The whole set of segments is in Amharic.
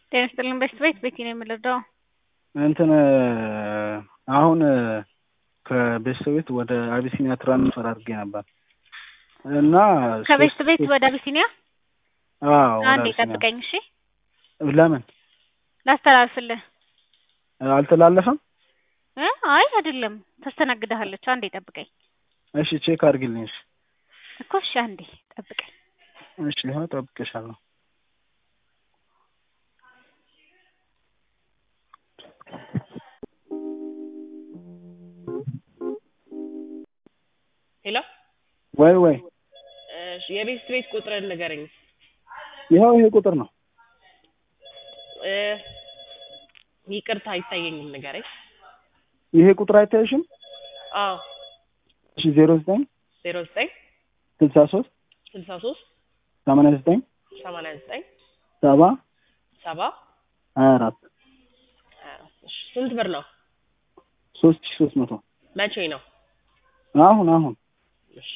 ጤና ይስጥልኝ በሽት ቤት ቤቲ ነው የምንረዳው። እንትን አሁን ከቤተሰብ ቤት ወደ አቢሲኒያ ትራንስፈር አድርጌ ነበር እና ከቤስት ቤት ወደ አቢሲኒያ አዎ ወደ አንዴ አቢሲኒያ ጠብቀኝ እሺ፣ ለምን ላስተላልፍልህ አልተላለፈም? እ አይ አይደለም ታስተናግድሃለች። አንዴ ጠብቀኝ እሺ ቼክ አድርጊልኝ። እሺ እኮ እሺ፣ አንዴ ጠብቀኝ። እሺ ይኸው እጠብቅሻለሁ። ሄሎ ወይ ወይ እሺ፣ የቤት ቤት ቁጥርን ንገረኝ። ይኸው ይሄ ቁጥር ነው። እ ይቅርታ አይታየኝም፣ ንገረኝ። ይሄ ቁጥር አይታይሽም? አዎ እሺ ዜሮ ዘጠኝ ዜሮ ዘጠኝ ስልሳ ሶስት ስልሳ ሶስት ሰማንያ ዘጠኝ ሰማንያ ዘጠኝ ሰባ ሰባ ሀያ አራት ሀያ አራት እሺ፣ ስንት ብር ነው? ሶስት ሺ ሶስት መቶ መቼ ነው? አሁን አሁን እሺ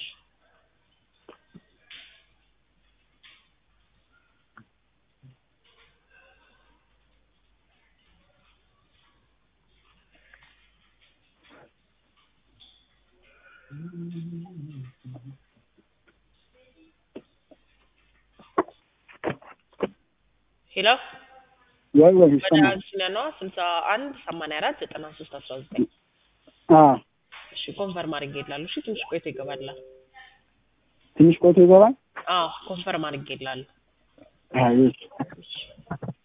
ሄሎ ወይ ወይ ወደ ይሰማል። አቢሲኒያ ነዋ። ስልሳ አንድ ሰማንያ አራት ዘጠና ሶስት አስራ ዘጠኝ አዎ እሺ ኮንፈርም አድርጌልሃለሁ። እሺ ትንሽ ቆይቶ ይገባልሃል። ትንሽ ቆይቶ ይገባል። አዎ ኮንፈርም አድርጌልሃለሁ። አይ እሺ